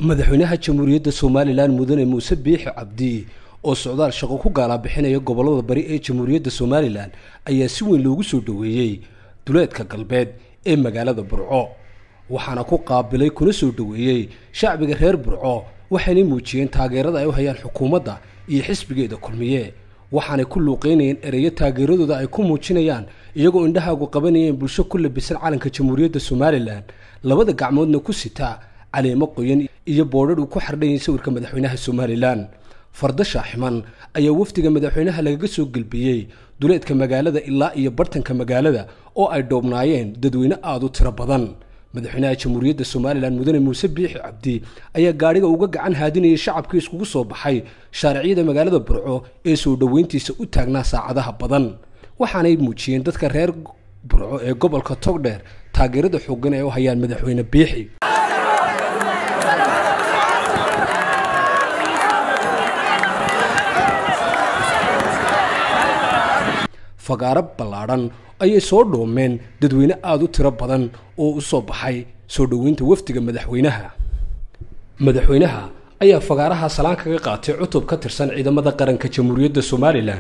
madaxweynaha jamhuuriyadda somalilan mudane muuse biixi cabdi oo socdaal shaqo ku gaalabixinaya gobollada bari ee jamhuuriyadda somalilan ayaa si weyn loogu soo dhoweeyey duleedka galbeed ee magaalada burco waxaana ku qaabilay kuna soo dhoweeyey shacbiga reer burco waxaynay muujiyeen taageerada ay u hayaan xukuumadda iyo xisbigeeda kulmiye waxaanay ku luuqeynayeen ereyo taageeradooda ay ku muujinayaan iyagoo indhahaagu qabanayeen bulsho ku labisan calanka jamhuuriyadda somalilan labada gacmoodna ku sita caleemo qoyan iyo boodhadh uu ku xardhayay sawirka madaxweynaha somalilan fardo shaaximan ayaa wafdiga madaxweynaha lagaga soo gelbiyey duleedka magaalada ilaa iyo bartanka magaalada oo ay dhoobnaayeen dadweyne aada u tiro badan madaxweynaha jamhuuriyadda somalilan mudane muuse biixi cabdi ayaa gaadhiga uga gacan haadinayay shacabkii iskugu soo baxay shaariciyada magaalada burco ee soo dhoweyntiisa u taagnaa saacadaha badan waxaanay muujiyeen dadka reer burco ee gobolka togdheer taageerada xoogan ee u hayaan madaxweyne biixi fagaaro ballaadhan ayay soo dhoomeen dadweyne aada u tiro badan oo u soo baxay soo dhoweynta wafdiga madaxweynaha madaxweynaha ayaa fagaaraha salaan kaga qaatay cutub ka tirsan ciidamada qaranka jamhuuriyadda somalilan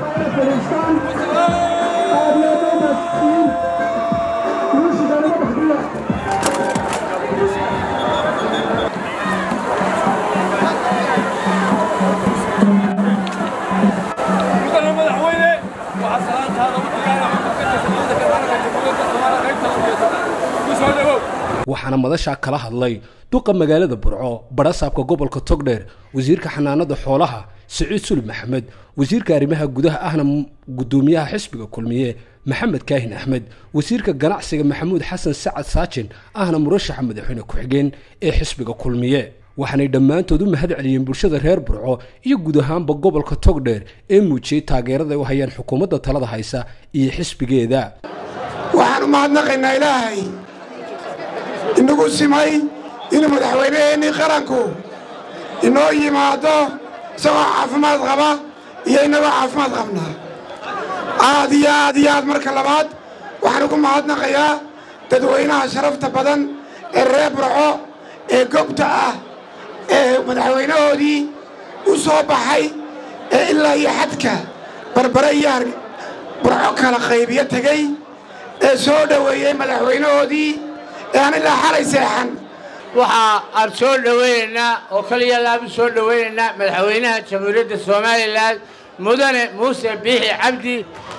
waxaana madashaa kala hadlay duqa magaalada burco barasaabka gobolka togdheer wasiirka xanaanada xoolaha siciid sulib maxamed wasiirka arrimaha gudaha ahna gudoomiyaha xisbiga kulmiye maxamed kaahin axmed wasiirka ganacsiga maxamuud xasan sacad saajin ahna murashaxa madaxweyne ku-xigeen ee xisbiga kulmiye waxaanay dhammaantood u mahad celiyeen bulshada reer burco iyo guud ahaanba gobolka togdheer ee muujiyey taageerada ay u hayaan xukuumadda talada haysa iyo xisbigeeda waxaan u mahadnaqaynaa ilaahay inagu simay inuu madaxweynaheennii qaranku inoo yimaado isagoo caafimaad qaba iyo innagoo caafimaad qabnaa aad iyo aad iyo aad marka labaad waxaan ugu mahadnaqayaa dadweynaha sharafta badan ee reer burco ee gobta ah ee madaxweynahoodii u soo baxay ee ilaa iyo xadka barbare iyo burco kala qaybiyo tegey ee soo dhoweeyey madaxweynahoodii ee aan ilaa xalay seexan waxa aan soo dhowaynaynaa oo kaliya laanu soo dhowaynaynaa madaxweynaha jamhuuriyadda somalilan mudane muuse biixi cabdi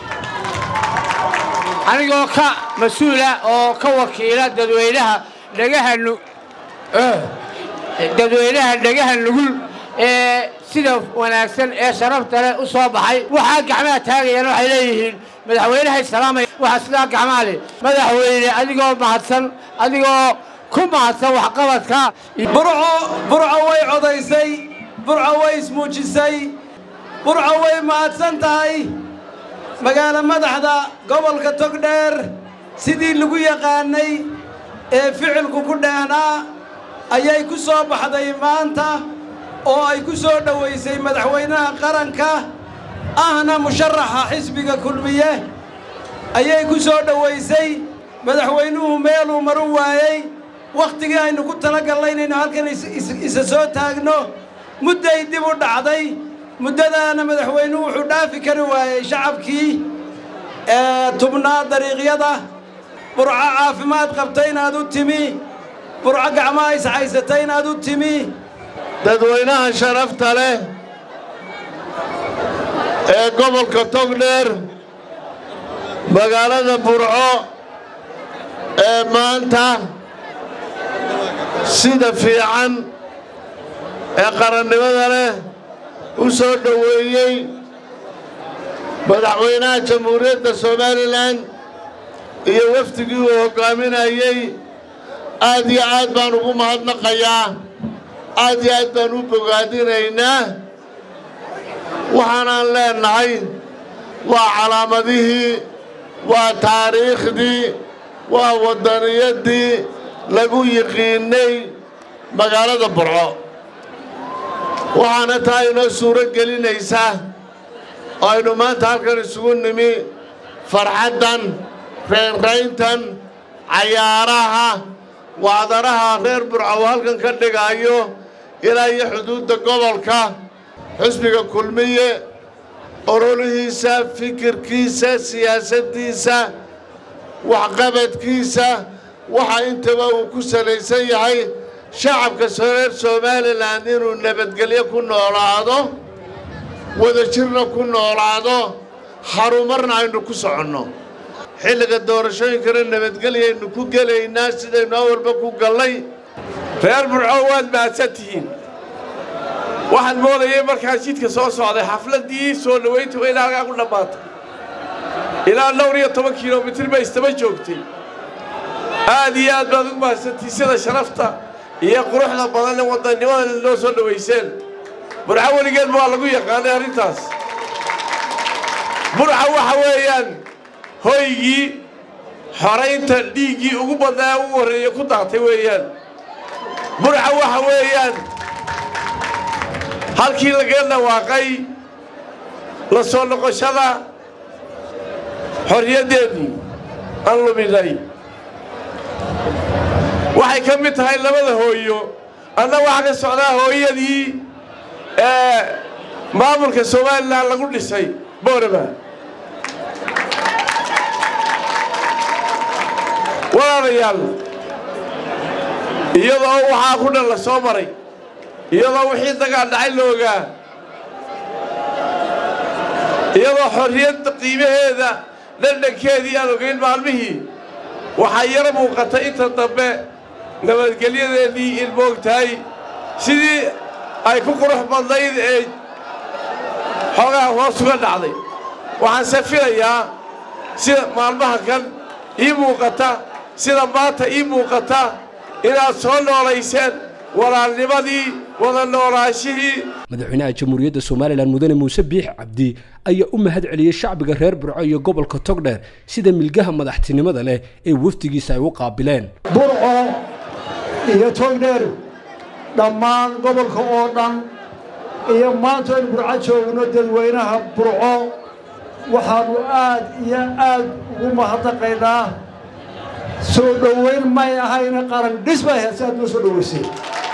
anigoo ka mas-uula oo ka wakiila dadweynaha dhagaha dadweynaha dhagaha nugul ee sida wanaagsan ee sharafta leh u soo baxay waxaa gacmaha taagayaan waxay leeyihiin madaxweynahay salaamaya waxaa sidaa gacmaha leh madaxweyne adigoo mahadsan adigoo ku mahadsan waxqabadka burco burco way codaysay burco way ismuujisay burco way mahadsan tahay magaalo madaxda gobolka togdheer sidii lagu yaqaanay ee ficilku ku dheehnaa ayay ku soo baxday maanta oo ay ku soo dhowaysay madaxweynaha qaranka ahna musharaxa xisbiga kulmiye ayay ku soo dhowaysay madaxweynuhu meeluu maru waayey wakhtigii aynu ku talagalnay inaynu halkan isa soo taagno mudday dib u dhacday muddadaana madaxweynuhu wuxuu dhaafi kari waayey shacabkii ee tubnaa dariiqyada burco caafimaad qabta inaad u timi burco gacmaha ishaysata inaad u timi dadweynaha sharafta leh ee gobolka togdheer magaalada burco ee maanta sida fiican ee qarannimada leh u soo dhoweeyey madaxweynaha jamhuuriyadda somalilan iyo wafdigii uu hoggaaminayey aad iyo aad baan ugu mahadnaqayaa aad iyo aad baan u bogaadinaynaa waxaanaan leennahay waa calaamadihii waa taariikhdii waa waddaniyaddii lagu yiqiinnay magaalada burco waxaana taa inoo suuro gelinaysaa oo aynu maanta halkan isugu nimi farxaddan reynrayntan cayaaraha wacdaraha reer burco uu halkan ka dhigaayo ilaa iyo xuduudda gobolka xisbiga kulmiye ololihiisa fikirkiisa siyaasaddiisa waxqabadkiisa waxa intaba uu ku salaysan yahay shacabka reer somalilan inuu nabadgelyo ku noolaado wadajirna ku noolaado harumarna aynu ku soconno xilliga doorashooyinkana nabadgelyaynu ku gelaynaa sidaynu awalba ku gallay reer burco waad mahadsan tihiin waxaan moodayay markaan jidka soo socday xafladdii soo dhowaynta waa ilaa halkaa ku dhammaatay ilaa dhowr iyo toban kilomitir bay istaba joogtay aad iyo aad baad ugu mahadsantihin sida sharafta iyo quruxda badan ee wadannimada noo soo dhowayseen burco weligeedba waa lagu yaqaanay arrintaas burca waxa weeyaan hoygii xoraynta dhiiggii ugu badnaa ugu horreeye ku daatay weeyaan burca waxa weeyaan halkii laga dhawaaqay la soo noqoshada xorriyaddeennii aan luminay waxay ka mid tahay labada hooyo anna waxaa ka socdaa hooyadii ee maamulka somalilan lagu dhisay boorama walaalayaal iyadoo waxaa ku dhan la soo maray iyadoo wixii dagaal dhacay la ogaa iyadoo xorriyadda qiimaheeda dhandhankeedii aan ogayn maalmihii waxaa yaro muuqata inta dambe nabadgelyadeennii in moogtahay sidii ay ku qurux badnayd ee xoogaha hoos uga dhacday waxaanse filayaa sida maalmaha kan ii muuqata sida maanta ii muuqata inaad soo noolayseen walaalnimadii wada noolaashihii madaxweynaha jamhuuriyadda somalilan mudane muuse biix cabdi ayaa u mahad celiyey shacbiga reer burco iyo gobolka togdheer sida milgaha madaxtinimada leh ee wafdigiisa ay u qaabileen burco iyo togdheer dhammaan gobolka oo dhan iyo maanta aynu burco joogno dadweynaha burco waxaannu aad iyo aad ugu mahadnaqaynaa soo dhowayn may ahayna qaran dhis bay ahayd si aad noo soo dhowaysay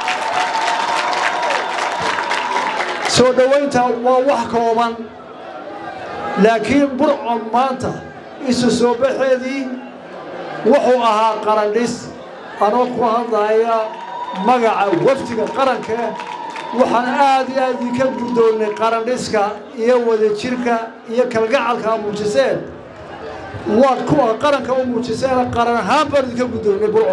soo dhowaynta waa wax kooban laakiin burcon maanta isu soo baxeedii wuxuu ahaa qaran dhis anoo ku hadlaya magaca wafdiga qaranka waxaan aad iyo aad idinka guddoonnay qarandhiska iyo wadajirka iyo kalgacalka muujiseen waad kuwa qaranka u muujiseen qaran ahaan baan idinka guddoonnay burco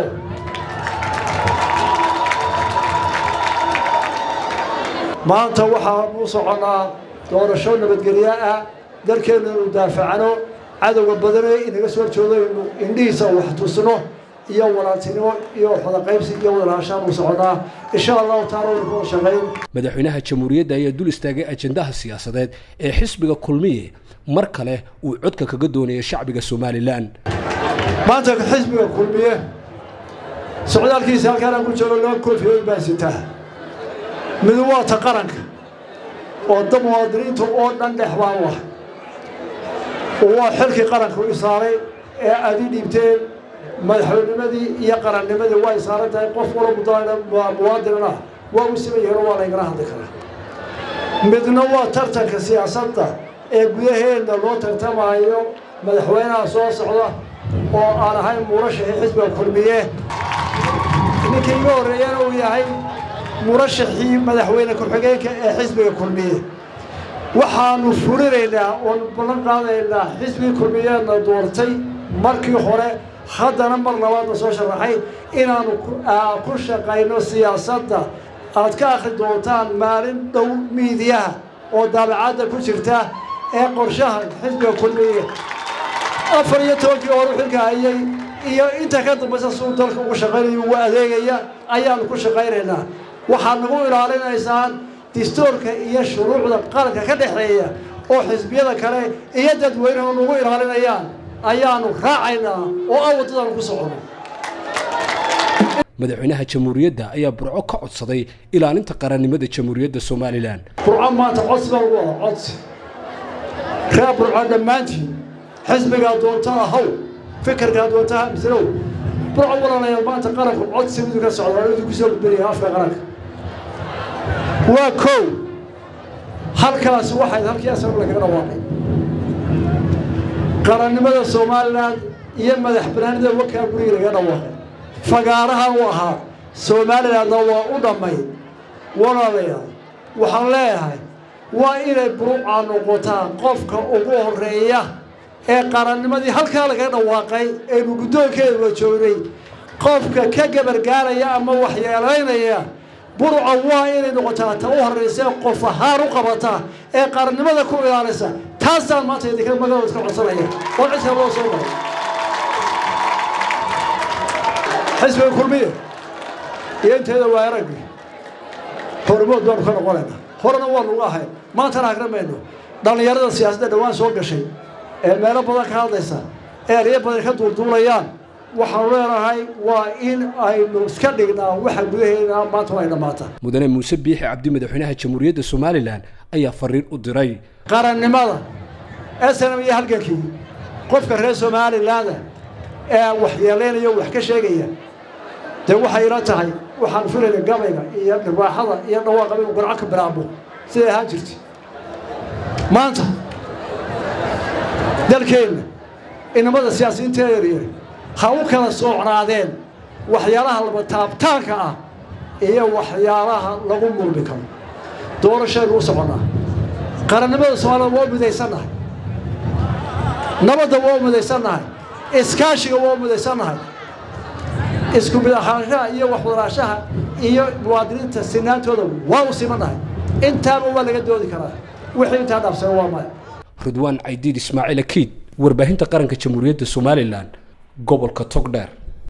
maanta waxaan u soconnaa doorasho nabadgelyo ah dalkeennu inu daafacno cadowga badanee inaga soo horjoodaynu indhihiisa wax tusno iyo walaaltinimo iyo waxwadaqaybsi iyo wadalahashaan u soconnaa insha allahu taala waynu kuwada shaqayn madaxweynaha jamhuuriyadda ayaa dul istaagay ajendaha siyaasadeed ee xisbiga kulmiye mar kale uu codka kaga doonaya shacbiga somalilan maanta xisbiga kulmiye socdaalkiisa halkaan aan ku jiro laba koofiyood baa sitaa midu waa ta qaranka oo da muwaadiniinta oo dhan dhex baan u ah waa xilkii qaranka u saaray ee aad ii dhiibteen madaxweynimadii iyo qarannimadii way saaran tahay qof walo muwaadinana waa u siman yahiin oo waa laygala hadli karaa midna waa tartanka siyaasadda ee gudaheenna loo tartamaayo madaxweynaha soo socda oo aan ahayn murashaxii xisbiga kulmiye ninkii iga horreeyana uu yahay murashaxii madaxweyne ku-xigeenka ee xisbiga kulmiye waxaannu fulinaynaa oonu ballan qaadaynaa xisbigii kulmiyeedna doortay markii hore haddana mar labaadna soo sharaxay inaannu ku shaqayno siyaasadda aad ka akhri doontaan maalin dhow miidiyaha oo daabacadda ku jirta ee qorshaha xisbiga kulmiye afar iyo tobankii horu xilka hayay iyo inta ka dambaysa suu dalka ugu shaqaynayo ugu adeegaya ayaannu ku shaqaynaynaa waxaad nagu ilaalinaysaan distoorka iyo shuruucda qaranka ka dhexeeya oo xisbiyada kale iyo dadweynuhu nagu ilaalinayaan ayaannu raacaynaa oo aan waddadaanu ku socono madaxweynaha jamhuuriyadda ayaa burco ka codsaday ilaalinta qarannimada jamhuuriyadda somalilan burco maanta codsi baa ugu ah codsi reer burco dhammaantiin xisbigaa doonta ahaw fikirkaa doonta mislow burco walaalayaal maanta qaranku codsi midu ka socda oo idinku soo gudbinaya afka qaranka waa kow halkaasi waxayd halkii asaba lagaga dhawaaqay qarannimada somalilan iyo madax banaanida wakaa guriga lagaga dhawaaqay fagaaraha u ahaa somalilandna waa u dhammayd walaalayaal waxaan leeyahay waa inay buruuca noqotaan qofka ugu horeeya ee qarannimadii halkaa lagaga dhawaaqay aynu guddoonkeeda la joognay qofka ka gabargaaraya ama waxyeelaynaya burca waa inay noqotaa ta u horraysa ee qof ahaan u qabata ee qarannimada ku ilaalisa taasaan maanta idinka magaalooda iska codsanaya oo cidka loo soo maray xisbiga kulmiye iyo inteeda waa araggi hormood baanu ka noqonaynaa horena waanu uga ahay maantana hagramayno dhallinyarada siyaasadda dhowaan soo gashay ee meelo badan ka hadlaysa ee eryo badan ka duulduulayaan waxaanu leenahay waa in aynu iska dhignaa waxa gudaheena maanta ay dhammaataa mudane muuse biixi cabdi madaxweynaha jamhuuriyadda somalilan ayaa fariin u diray qarannimada snm iyo halgankii qofka reer somalilaanda ee waxyeelaynaya wax ka sheegaya dee waxay ila tahay waxaan filayna gabayga iyo dhirwaaxada iyo dhawaaqa inuu garco ka bilaabo siday ahaan jirtay maanta dalkeenna inamada siyaasiyiinta yaryar ha u kala soocnaadeen waxyaalaha laba taabtaanka ah iyo waxyaalaha lagu murmi karo doorashaynu u soconnaa qarannimada soomaalida waa u midaysannahay nabadda waa u midaysannahay iskaashiga waa u midaysannahay isku mid ahaanshaha iyo waxwadaraashaha iyo muwaadiniinta sinaantooda waa u simannahay intaaba waa laga doodi karaa wixii intaa dhaafsana waa maya ridwaan caydiid ismaaciil akiid warbaahinta qaranka jamhuuriyadda somalilan gobolka togdheer